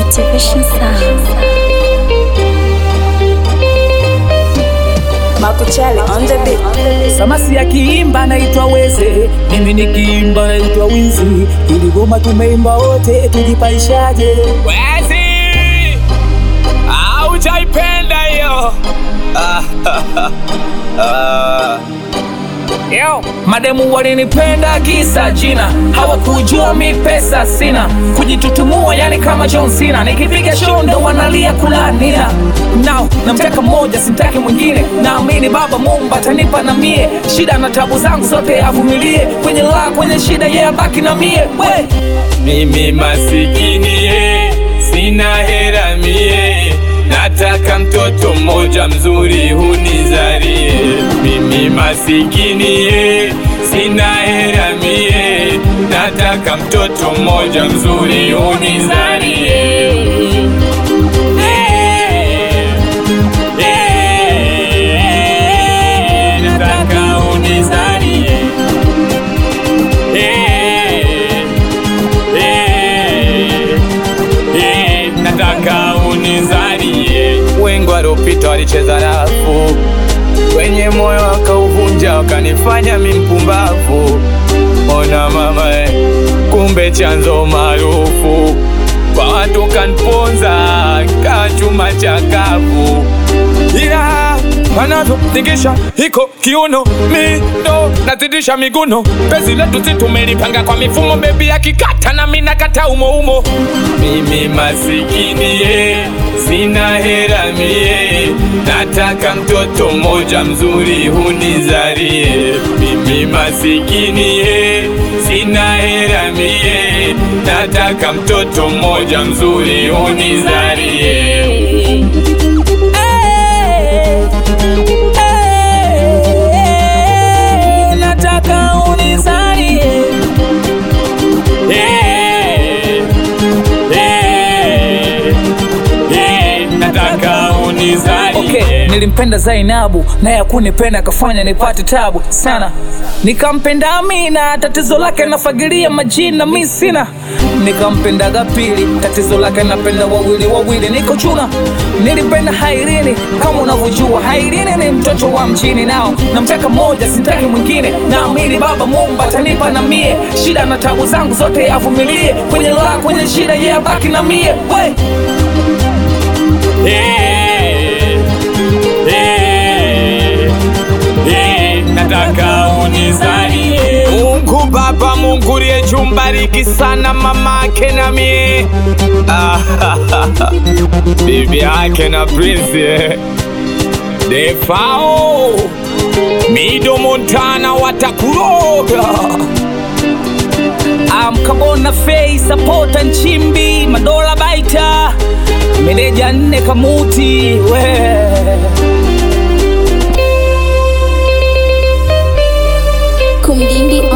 Motivation Sound. Makuchali on the beat. Samasi akiimba naitwa Weze, mimi nikiimba naitwa Wizi. Ili goma tumeimba wote, tujipaishaje? Wezi aujaipenda hiyo Yo, mademu walinipenda kisa jina, hawakujua mi pesa sina, kujitutumua yani kama John Cena, nikipiga show ndo wanalia kulanina. Now namtaka mmoja, simtaki mwingine, naamini Baba Mungu atanipa na mie, shida na tabu zangu zote avumilie, kwenye la kwenye shida yeye abaki na mie we mimi masikini ye, sina hera mie, nataka mtoto mmoja mzuri hunizarie. Mimi masikini ye, sina hera mie, nataka mtoto mmoja mzuri hunizarie. Eh, eh, nataka unizarie. Eh, Eh, eh, nataka unizalie. Wengi waliopita walicheza rafu kwenye moyo wakauvunja, wakanifanya mi mpumbavu. Ona mama, eh, kumbe chanzo maarufu kwa watu kanponza kachuma chakavu ila wanavyotingisha hiko kiuno mido nazidisha miguno pezi letu si tumelipanga kwa mifumo bebi akikata na mi nakata umo umo mimi masikini ye sina hera mie nataka mtoto mmoja mzuri hunizarie mimi masikini ye sina hera mie nataka mtoto mmoja mzuri hunizarie nataka unizalie Eh, eh, eh, nataka unizalie. Okay, nilimpenda Zainabu naye akunipenda akafanya nipate tabu sana. Nikampenda Amina, tatizo lake nafagilia majina mi sina. Nikampendaga pili, tatizo lake napenda wawili wawili, niko chuna. Nilipenda Hairini kama unavyojua, Hairini ni mtoto wa mjini, nao namtaka mmoja, sitaki mwingine. Naamini Baba Mungu atanipa na mie, shida na tabu zangu zote avumilie, kwenye la kwenye shida yeye abaki na mie we Eh, eh, eh, nataka unizalie. Mungu Baba, Mungu liye juu, mbariki sana mama ake na mie Ah, bibi yake na Prince eh. Defao Mido Montana watakuroga Amkabona Fei sapota Nchimbi Madola Baita meneja nne Kamuti we Kumdindi